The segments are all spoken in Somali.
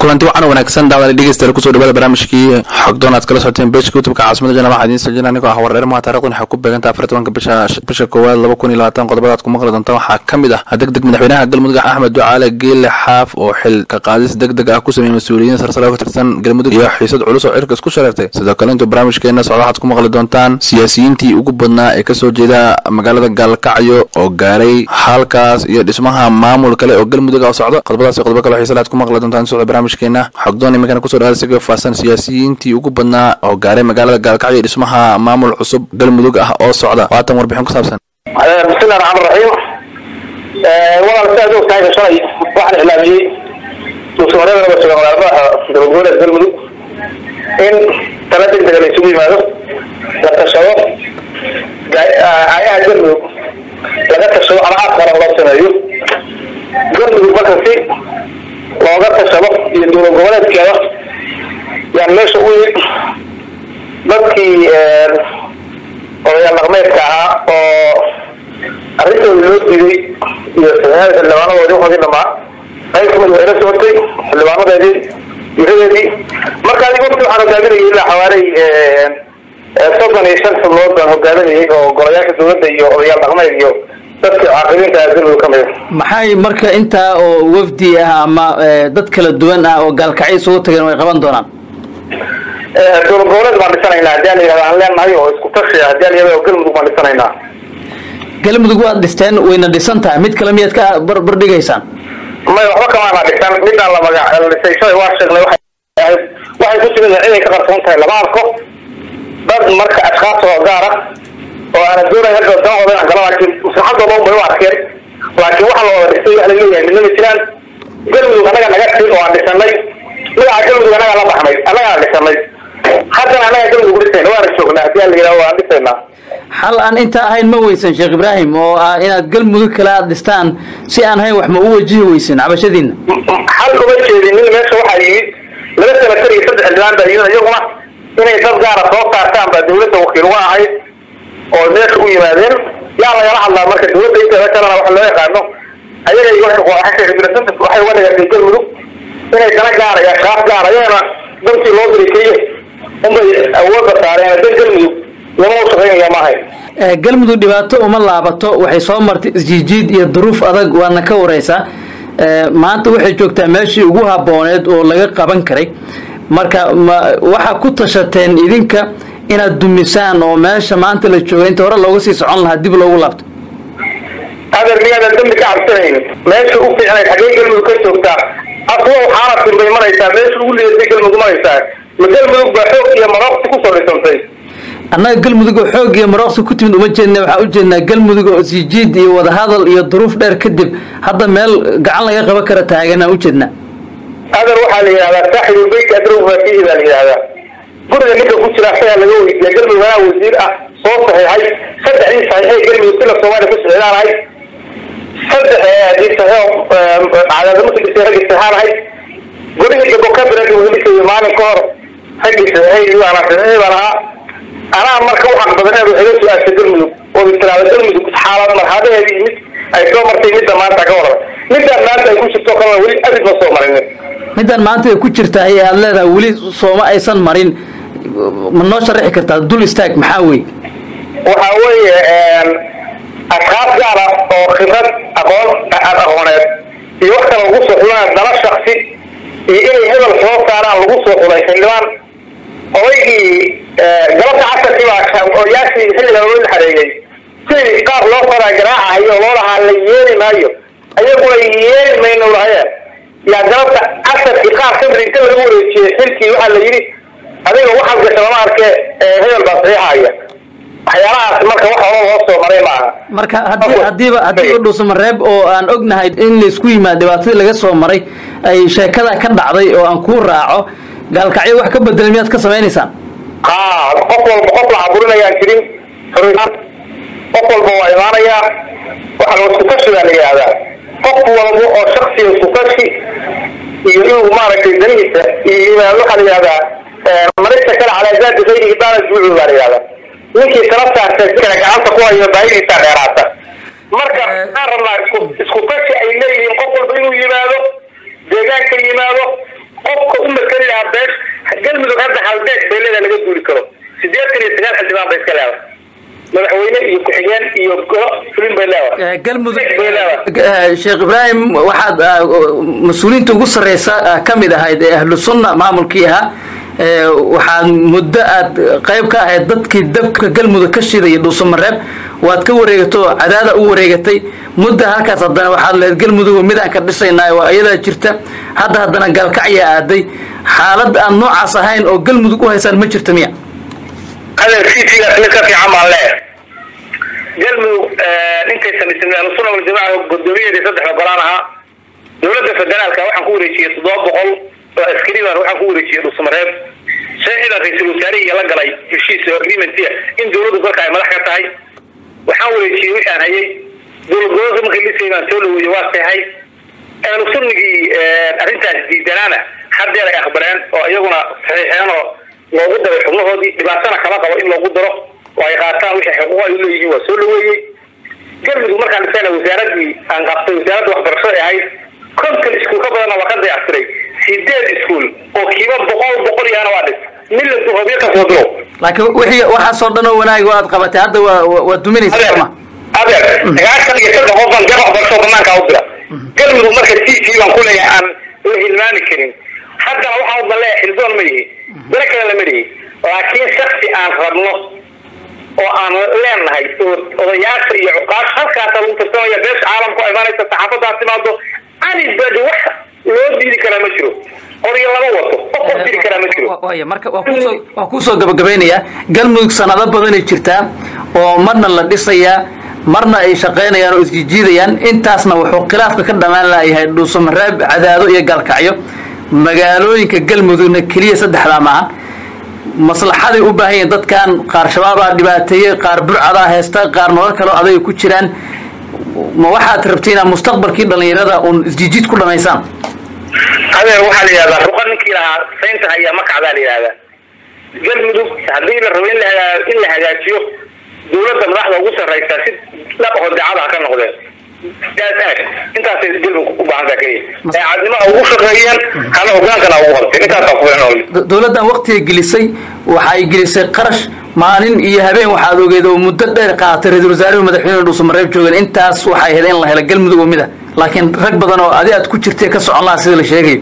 kulanti waxaana wanaagsan daawada dhegeystayaal kusoo dhawaada barnaamijkii xogdoon aad kala socoteen bejka youtubeka caasimada jana waxaa idiin sajin anigoo ah wareer maa taarikhdan waxay ku beegantaa afar tobanka bisha bisha koowaad laba kun iyo labaatan qodobada aad ku maqli doontaan waxaa ka mid ah deg deg madaxweynaha galmudug axmed ducaale geele xaaf oo xil ka qaadis deg deg ah ku sameeyey mas-uuliyiin sarsare oo ka tirsan galmudug iyo xiisad culus oo cirka isku shareertay sidoo kale intuu barnaamijkeena socda waxaad ku maqli doontaan siyaasiyiintii ugu badnaa ee kasoo jeeda magaalada gaalkacyo oo gaaray halkaas iyo dhismaha maamul kale oo galmudug ah oo socdo qodobadaas iyo qodobo kale oo xiisa aad ku maqli doontaan socda barnaamijkeena xogdoon iminkana kusoo dhawaada isaga faahsan siyaasiyiintii ugu badnaa oo gaaray magaalada gaalkacyo iyo dhismaha maamul cusub galmudug ah oo socda waatan warbixin ku saabsan bismillahi raxmaan raxiim walaal si aad og tahay shalay waxaan iclaamiyey musuqmaryada laga suga magaalmadaha dowladgoboleed galmudug in tala degdega la isugu yimaado la tashado aayaha galmudug laga tashado ama aad qaran loo sameeyo galmudug marka si looga tashado iyo dowlad goboleedkeeda yaan meesha u yimid dadkii odayaal dhaqmeedka ahaa oo arrintooda loo diiday iyo saxiixada xildhibaanadoodii waxoodii dhamaa qayb kamid waa ila socotay xildhibaanadeedii wiradeedii marka adiga waqti waxaan hogaaminayay ilaa xawaaley soddon iyo shan xubnood baan hogaaminayay oo golayaasha dowladda iyo odayaal dhaqmeed iyo dadka caaqibiinta galmudug kamid maxay marka intaa oo wafdi ah ama dad kala duwan ah oo gaalkacyo isugu tageen way qaban doonaan dowlad goboleed baan dhisanaynaa hadii aan yihahda aan leenahay oo isku tashi ah hadii aan yihahda oo galmudug baan dhisanaynaa galmudug waad dhisteen wayna dhisan tahay mid kale miyaad ka barbar dhigaysaan may waxba kamaana dhisan midaan la magac la dhisay shalay waa sheegnay waxay ahayd waxay ku timid ciday ka qarsoon tahay lama arko dad marka ashkaas oo gaar ah oo aana doonay hadda danahooda inaan gala laakiin maslaxadooda un bay u arkeen laakiin waxa la wada dhisay waxa la leeyahay midna ma jiraan galmudug annaga naga tin oo aan dhisanay magaca galmudug annagaa la baxnay annagaa dhisanay haddana annagaa galmudug dhisayna waana joognaa hadii aan la yidhaho waan dhisaynaa xal aan inta ahayn ma weysan sheekh ibraahim oo ah inaad galmudug kale aad dhistaan si aan ahayn wax ma u wajihi weysin cabashadiina xal uma jeedin nin meesha waxaa yimid laba senatar iyo saddex xildhibaan baa yimid iyaguna inay dad gaara soo saartaan baa dawladda wakiil uga ahayd oo meesha u yimaadeen yaa lagala hadlaa marka dawladda inteeda kalena waxa loo yaqaano ayaga iyo waxay uga dhigatay galmudug inay dana gaara iyo ashkaaf gaara ayagana dantii loo diray keliya unbay awoodda saareen dan galmudug lama u shaqaynaya maahay galmudug dhibaato uma laabato waxay soo martay isjiijiid iyo duruuf adag waadna ka wareysaa maanta waxay joogtaa meeshii ugu habooneed oo laga qaban karay marka ma waxaa ku tashateen idinka inaad dumisaan oo meesha maanta la jooga inta hore looga sii socon lahaa dib loogu laabto adeer miyaadan dambi ka cabsanaynin meesha u fiicnayd xaggee galmudug ka joogtaa aswa waxaana tirbay maraysaa meesha ugu lidatay galmudug maraysaa ma galmudug baa xoog iyo marooqsi kusoo dhisantay annaga galmudug oo xoog iyo marooqsi ku timid uma jeedna waxaa ujeednaa galmudug oo isjiid iyo wadahadal iyo duruuf dheer kadib hadda meel gacan laga qaban kara taaganaan ujeednaa adeer waxaa la yidhahdaa saaxibulbeyt adrow faatihi baa la yidhahdaa guriga ninka ku jira asagaa laga weydiiya galmudug anaa wasiir ah soo saxiixay saddexdii saxiixay galmudug sila soomaaliya ku sixdaanahay saddex hadii saxiix cadaadamusi dhisay raggii saxaanahay gurihii gabokabiragi welisayo maalin ka hor raggii saxiixay baana saxiixay baan ahaa anaa marka u xaq badaneed waxay la su-aashay galmudug oo istiraada galmudug xaalad marxadaheedii mid ay soo martay midda maanta ka warra midaan maanta ay ku jirto kalena weli abid ma soo marinin midaan maanta ay ku jirtaa ee aada leedahay weli sooma aysan marin ma noo sharaxi kartaa dul istaag maxaa wey waxa weeye ashkaas gaara oo khibrad aqoon aqooneed iyo wax kale lagu soo xulaan dala shaksi iyo inay hebel soo saaraan lagu soo xulay xildhibaan odaygii galabta casarkii baa odayaashii xilliga loo xareeyey si qaar loo faraa garaacahayo loo lahaa la yeeli maayo ayaguna yeeli mayno lahayeen yaa galabta casarkii qaar kamid inta laga wareejiyey xilkii waxaa la yidhi adiga waxaad gasha lama arke hebel baa saxiixaya waxyaalahaas marka wax hore loo soo maray maaha marka hadii hadiiba hadiiba dhuusamareeb oo aan ognahay in laysku yimaad dhibaatadii laga soo maray ay sheekada ka dhacday oo aan kuu raaco gaalkacyo wax ka bedelay miyaad ka samaynaysaan ha qof walba qof la caburinayaan jirin qof walba waa imaanayaa waxaa isku tashi baa la yidhahdaa qof walba oo shaksiga isku tashi iyo inuu maaragtay danihiisa iyo waxaa la yidhahdaa marista kale calaa zaadi kayrihi daana juucu baa la yidhahdaa ninkii tala saartay kale gacanta ku hayo baahidiisaa dheeraata marka waxaan rabnaa isku isku tashi ay leeyihiin qof walba inuu yimaado deegaanka yimaado qofka u matali lahaa beesh galmudug hadda halbeeg beelada laga guuri karo sideetan iyo sagaal xildhibaan bay iska leedahay madaxweyne iyo ku-xigeen iyo golo fulin bay leedahay galmudug bay leedahay sheekh ibraahim waxaad mas-uuliyiinta ugu sarreysa ka mid ahayd ee ahlu sunna maamulkii ahaa waxaad muddo aad qayb ka ahayd dadkii dabka galmudug ka shidaya dhuusamareeb waad ka wareegato cadaada u wareegatay mudda halkaas haddana waxaad lehed galmudug mid aan ka dhisaynaa waa iyadaa jirta hadda haddana gaalkacya aaday xaalad aan noocaas ahayn oo galmudug u haysaan ma jirta miya adeer citigaas mid ka fiican baan leeyahay galmudug ninkay samaysay ahlusuna waljamaaca guddoomiyaheedii saddexda golaan ahaa dowladda federaalka waxaan ku wareejiyey toddoba boqol oo askari baan waxaan ku wareejiyey dhuusamareeb sharcidan ra-iisul wasaarihii la galay heshiis oo agreementia in dowladdu dalka ay madax ka tahay waxaan wareejiyey wixii aan hayay dowlad gobolka markii lisay baan soo dhaweeyey waa seexay ahlu sunnigii arrintaas diidanaana haddeer ay aqbaleen oo iyaguna saxiixeen oo loogu daray xubnahoodii dhibaatana kama qabo in loogu daro oo ay qaataan wixii xuquuq ay uleeyihiin waa soo dhaweeyey galmudug markaan dhisayna wasaaradii aan qabtay wasaaradda waxbarashada ay ahayd konton iskuul ka badanna waa ka dayactiray sideed iskuul oo kiiba boqol boqol iyana waa dhis miladu hobyo ka soo diro laakiin wixii waxaasoo dhan oo wanaag waad qabatay hadda waa waa duminaysa adeer sooma adeer sagaashan iyo saddex qof baan gar waxbarashada banaanka u dira galmudug marka t v baan ku leeyahay aan la hilmaami karin haddana waxaan udan leeyahay xildoon ma yihi dana kale lama dhihi laakiin shaksi aan rabno oo aan leenahay oo odayaasha iyo cuqaash halkaasa lagu tartamaya beesha caalamku ay imaanaysa saxaafaddaa timaado anibadi wax loo diidi karaa ma jiro odayo lama wato qof qof diidi karaa ma jiro waaya marka waa kuusoo waa kuusoo gabagabeynayaa galmudug sanado badanay jirtaa oo marna la dhisayaa marna ay shaqaynayaan oo isjijiidayaan intaasna wuxuu khilaafka ka dhammaan laayahay dhuusamareeb cadaado iyo gaalkacyo magaalooyinka galmudugna keliya saddexdaa maaha maslaxaday u baahan yihiin dadkan qaar shabaabaa dhibaateeyey qaar burcadaa haysta qaar nolol kaleo aday ku jiraan ma waxaad rabti inaad mustaqbalkii dhallinyarada uun isjijiid ku dhamaysaan adeer waxaa la yidhahdaa ruqa ninkii lahaa saynta hayaa makacdaa la yidhahdaa galmudug haddii la rabo in la hagaa- in la hagaajiyo dowladda madaxda ugu sarraysa si dhaqaho daacada ha ka noqdeen aad aad intaasay galmudug u baahan taha keliya daacadnimo ha ugu shaqeeyeen hana hogaankana ha ugu qabteen intaasaa ku filan oo Do- dowladdan waqtiga gelisay waxay gelisay qarash maalin iyo habeen waxaad ogeed oo muddo dheer qaadatay ra-iisul wasaarihi madaxweyne dhuusamareeb joogeen intaas waxay ahayd in la helo galmudug oo mid ah laakiin rag badan oo adi aad ku jirtay ka socon lahaa sida la sheegayo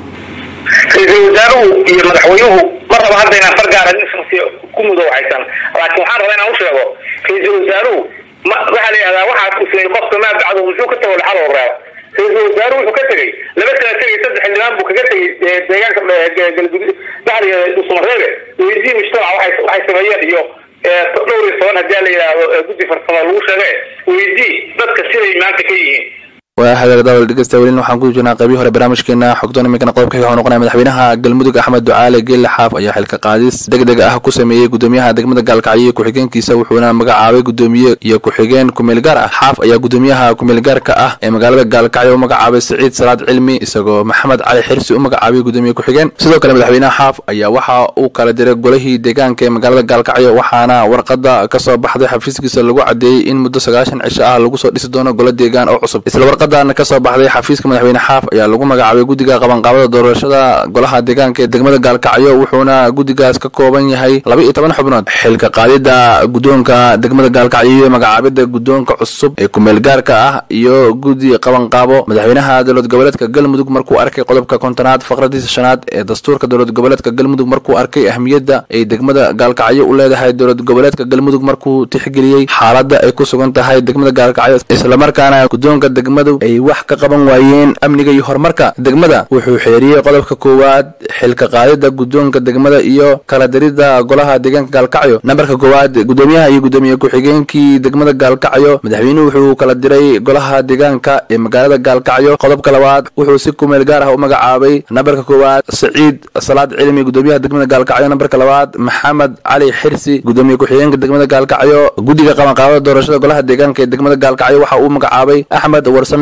ra-iisul wasaaruhu iyo madaxweynuhu ma rabo hadda inaan far gaara nin shaksi ku mudo waxaysan laakiin waxaan rabaa inaan u sheego ra-iisul wasaaruhu ma waxaa la yidhahdaa waxaad ku sameeyey qofka maa bacdo muxuu ka tago laxal oo reeba ra-iisul wasaaruhu wuxuu ka tegey laba sana tegay saddex xildhibaan buu kaga tegey ee, deegaanka ee, ga- galgudud baxriga dhuusamareebe weydii mujtamaca waxay waxay sameeyeen iyo ee, dhowr iyo toban haddii la yidhaahdo ee, guddi farsamo lagu sheege weydii dadka siday maanta ka yihiin waa hagaag daawal dhegeysta welin waxaan ku jirnaa qaybii hore barnaamijkeena xogdoon iminkana qodobka wuxuu noqonaya madaxweynaha galmudug axmed ducaale geelle xaaf ayaa xilka qaadis deg deg ah ku sameeyey gudoomiyaha degmada gaalkacyo iyo ku-xigeenkiisa wuxuuna magacaabay gudoomiye iyo ku-xigeen kumeel gaar ah xaaf ayaa gudoomiyaha kumeel gaarka ah ee magaalada gaalkacyo u magacaabay siciid salaad cilmi isagoo maxamed cali xirsi u magacaabay gudoomiye ku-xigeen sidoo kale madaxweynaha xaaf ayaa waxa uu kala diray golihii deegaanka ee magaalada gaalkacyo waxaana warqada kasoo baxday xafiiskiisa lagu cadeeyey in muddo sagaashan cisho ah lagu soo dhisi doono golo deegaan oo cusub isla warqadan kasoo baxday xafiiska madaxweyne xaaf ayaa lagu magacaabay guddiga qabanqaabada doorashada golaha deegaanka ee degmada gaalkacyo wuxuuna guddigaas ka kooban yahay laba iyo toban xubnood xilka qaadida guddoonka degmada gaalkacyo iyo magacaabida guddoonka cusub ee kumeel gaarka ah iyo guddi qabanqaabo madaxweynaha dowlad goboleedka galmudug markuu arkay qodobka kontonaad faqradiisa shanaad ee dastuurka dowlad goboleedka galmudug markuu arkay ahmiyadda ay degmada gaalkacyo u leedahay dowlad goboleedka galmudug markuu tixgeliyey xaaladda ay ku sugan tahay degmada gaalkacyo islamarkaana guddoonka degmadu ay wax ka qaban waayeen amniga iyo horumarka degmada wuxuu xeeriyey qodobka koowaad xilka qaadida guddoonka degmada iyo kala dirida golaha deegaanka gaalkacyo nambarka koowaad gudoomiyaha iyo gudoomiye ku-xigeenkii degmada gaalkacyo madaxweynuhu wuxuu kala diray golaha deegaanka ee magaalada gaalkacyo qodobka labaad wuxuu si kumeel gaar ah u magacaabay nambarka koowaad saciid salaad cilmi gudoomiyaha degmada gaalkacyo nambarka labaad maxamed cali xirsi gudoomiye ku-xigeenka degmada gaalkacyo guddiga qabanqaabada doorashada golaha deegaanka ee degmada gaalkacyo waxa uu magacaabay axmed warsame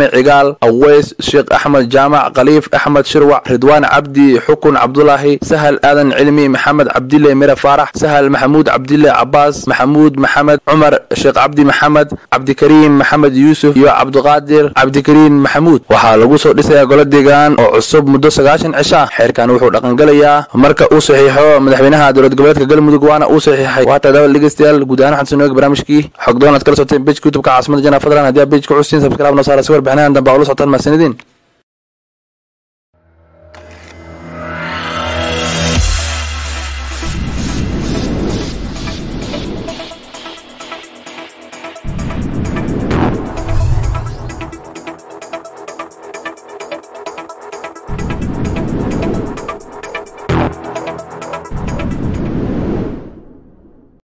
cigaal aweys sheekh axmed jaamac khaliif axmed shirwac ridwaan cabdi xukun cabdulaahi sahal aadan cilmi maxamed cabdile mire faarax sahal maxamuud cabdile cabaas maxamuud maxamed cumar sheekh cabdi maxamed cabdikariim maxamed yuusuf iyo cabdiqaadir cabdikariin maxamuud waxaa lagu soo dhisayaa golo deegaan oo cusub muddo sagaashan cisha xeerkan wuxuu dhaqangelayaa marka uu saxiixo madaxweynaha dowlad goboleedka galmudug waana uu saxiixay waa tadaawal dhegeystayaal guud ahaan waxaan soo noogi barnaamijkii xogdoon aad kala socoteen bejka youtubeka caasimada jana fadlan haddii aad bejka custiin sabskraab noo saara si warbixinahan dambe aa ula socotaan mahasanidiin